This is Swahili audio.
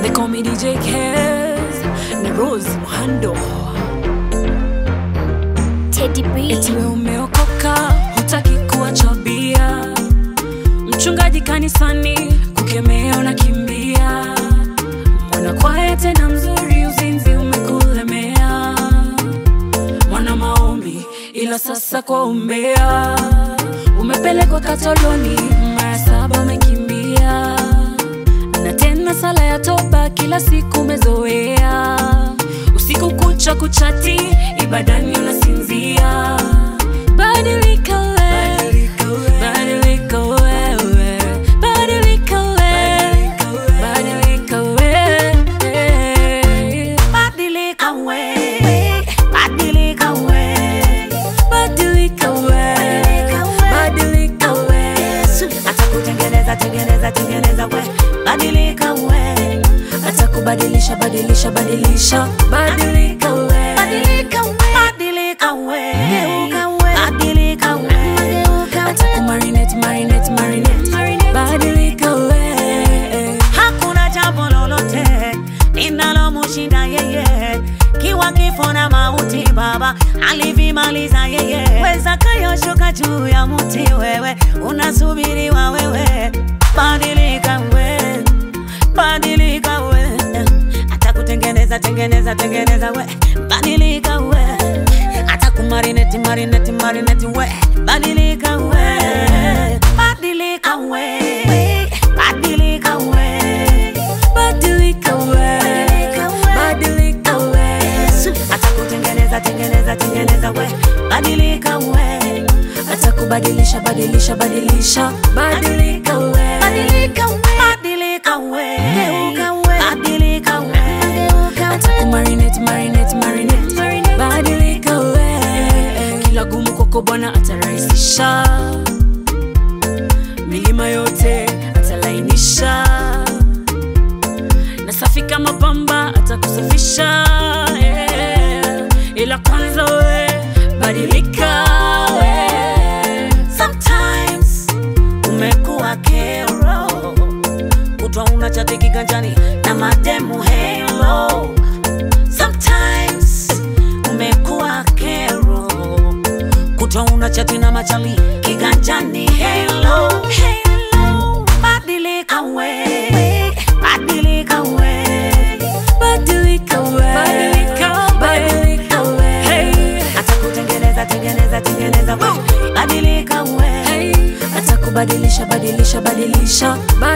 They call me DJ Kez na Rose Muhando. Teddy B. Eti wewe umeokoka, hutaki kuacha bia. Mchungaji kanisani kukemea unakimbia. Mwana kwaya tena mzuri, uzinzi umekulemea. Mwana maombi, ila sasa kwa umbea. Umepelekwa katoloni, mara saba umekimbia. Na tena sala ya toba kila siku umezoea. Usiku kucha kuchati, ibadani unasinzia. Badilika wewe, badilika wewe, badilika wewe, badilika wewe. Badilika we, badilika we, Badilika wewe, badilika wewe. atakutengeneza tengeneza tengeneza we, badilika we, atakubadilisha badilisha badilisha badilika wewe. badilika we, badilika we, badilika we, atakumarinate marinate marinate badilika wewe. hakuna jambo lolote linalomshinda yeye, kiwa kifo na mauti Baba alivimaliza yeye. Weza kayoshuka juu ya mti, wewe unasubiriwa wewe, badilika we, badilika we, atakutengeneza tengeneza tengeneza we, badilika we, atakumarineti marineti marineti we, badilika we, badilika we, badilika we. badilika wewe. badilika wewe. atakutengeneza tengeneza tengeneza we badilika we atakubadilisha badilisha badilisha badilika wewe. badilika we badilika we badilika we atakumarinate marinate marinate badilika wewe. kila gumu kwako bwana atarahisisha milima yote atalainisha na safi kama pamba atakusafisha yeah. ila kwanza we badilika we. sometimes umekuwa kero kutwa una chati kiganjani na mademu helo sometimes umekuwa kero kutwa una chati na machali kiganjani helo helo badilika we badilika we badilika we. badilika we. Hey. atakutengeneza tengeneza tengeneza we badilika we Hey. atakubadilisha badilisha badilisha